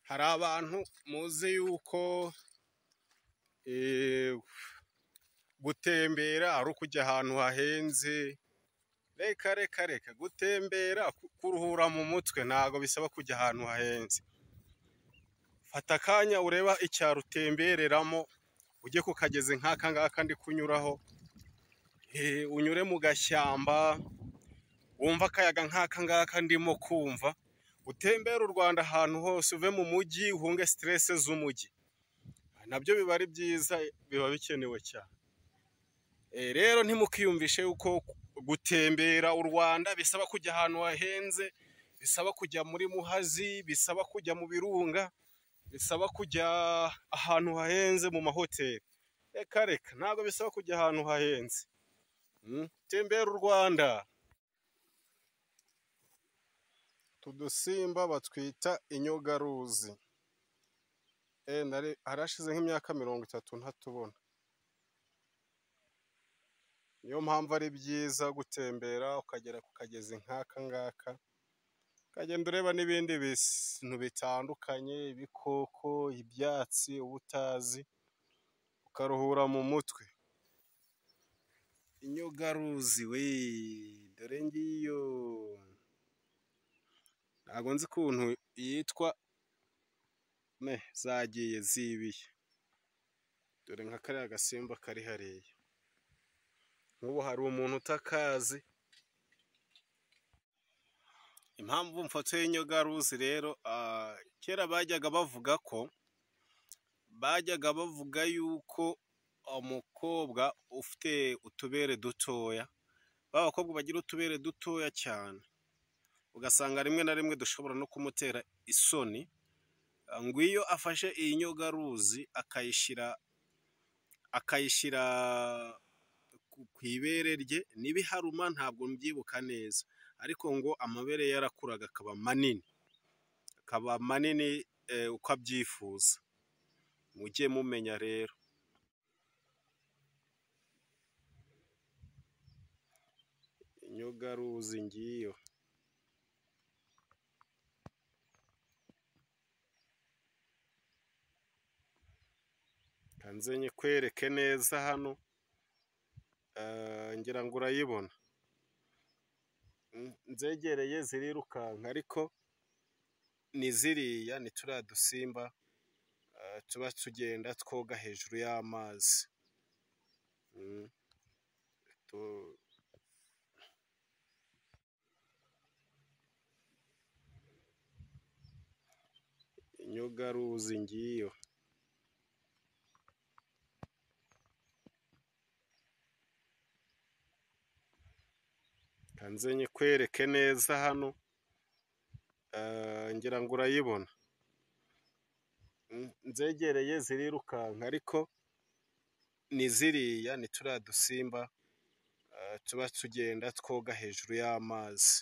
hari abantu muzi yuko gutembera ari ukujya ahantu hahenze, reka reka reka gutembera kuruhura mu mutwe ntago bisaba kujya ahantu hahenze, fata akanya ureba icyaro utembereramo, ujye ku kagezi nk'aka ngaka ndi kunyuraho, unyure mu gashyamba wumve akayaga nk'aka ngaka ndimo kumva, utembere u Rwanda ahantu hose uve mu mujyi uhunge siterese z'umujyi, nabyo biba ari byiza biba bikenewe cyane, rero ntimukiyumvishe yuko gutembera u Rwanda bisaba kujya ahantu hahenze, bisaba kujya muri Muhazi, bisaba kujya mu birunga, bisaba kujya ahantu hahenze mu mahoteli, reka reka ntabwo bisaba kujya ahantu hahenze, tembera u Rwanda. Utu dusimba batwita inyogaruzi, harashize nk'imyaka mirongo itatu ntatubona, niyo mpamvu ari byiza gutembera ukagera ku kagezi nk'aka ngaka, ukagenda ureba n'ibindi bintu bitandukanye, ibikoko, ibyatsi uba utazi, ukaruhura mu mutwe. Inyogaruzi we dore ngiyo, ntago nzi ukuntu yitwa, me zagiye zibiye, dore nka kariya gasimba kari hariya, nk'ubu hari umuntu utakazi, impamvu mfotoye inyogaruzi rero, kera bajyaga bavuga ko, bajyaga bavuga yuko umukobwa ufite utubere dutoya, ba bakobwa bagira utubere dutoya cyane, ugasanga rimwe na rimwe dushobora no kumutera isoni, ngo iyo afashe iyi nyogaruzi akayishyira akayishyira ku ibere rye, nibiharuma ntabwo mbyibuka neza, ariko ngo amabere ye yarakuraga akaba manini, akaba manini uko abyifuza, mujye mumenya rero. Inyogaruzi ngiyo. Nze nyikwereke neza hano, ngira ngo urayibona, nzegereye zirirukanka ariko ni ziriya ni turiya dusimba tuba tugenda twoga hejuru y'amazi. Inyogaruzi ngiyo. Nze nyikwereke neza hano, ngira ngo urayibona, nzegereye zirirukanka ariko ni ziriya ni turiya dusimba tuba tugenda twoga hejuru y'amazi.